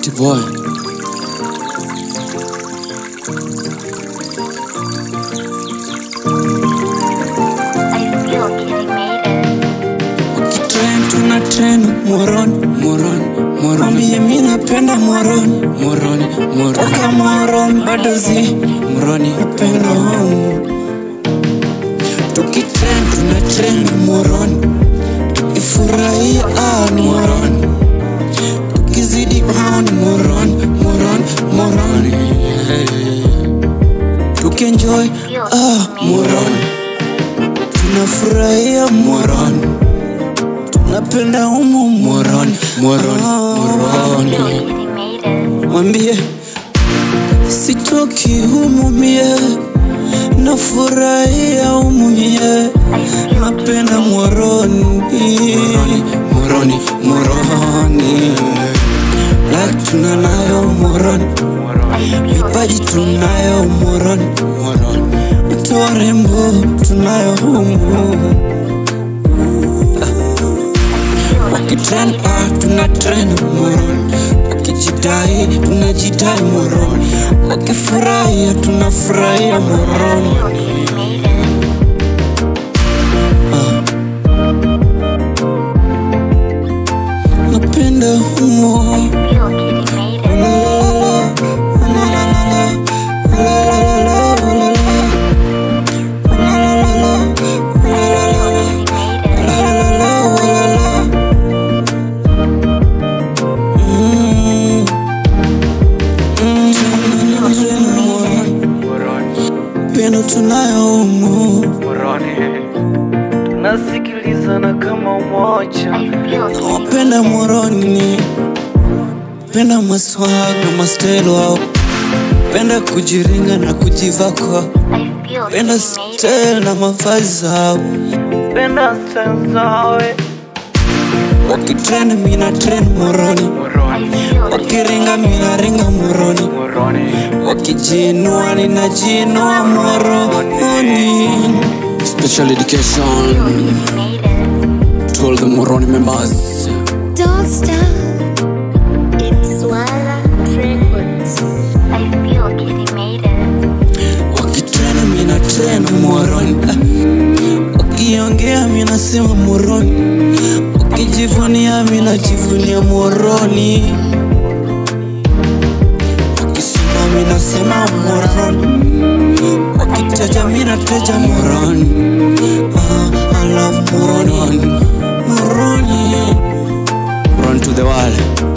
City boy. I feel Kitty made it. Ukitrend tuna trend moron moron moron. Mie mi napenda moron moron moron. Toka moron bado zi moroni napenda home. Tukitrend tuna trend moron. Tukifurahia ah moron. Tukizidi on moron moron moron. Tukienjoy ah moron. Tunafurahia moron. Tunapenda humu moron moron moron. I feel Kitty made it. Mwambie sitoki humu mie, nafurahia humu mie, napenda moroni moroni moroni, like tunanayo moroni, vipaji tunayo moroni moroni, hata warembo tunayo humu wakitrend ah, tuna trend moron wakijidai tunajidai moron wakifurahia tunafurahia moron Kitty made it. napenda humo Feel Kitty made it. pendo tunayo humo nasikilizana kama umoja I feel Kitty wapenda moroni penda maswaga mastelo wao penda kujiringa na kujivakwa I feel penda Kitty made it. style na mavazi zao penda style zawe wakitrend mina trend moroni I feel wakiringa mina ringa moroni wakijinua ninajiinua moroni special education Kitty made it. to all the moroni members Don't stop. It's Swala Records. I feel Kitty made it. wakitrend mina trend moroni Ah, wakiongea mina sema moroni wakijivunia mina jivunia moroni wakisema mina sema moroni wakiteja mina teja moroni ah, I love moroni moroni run to the wall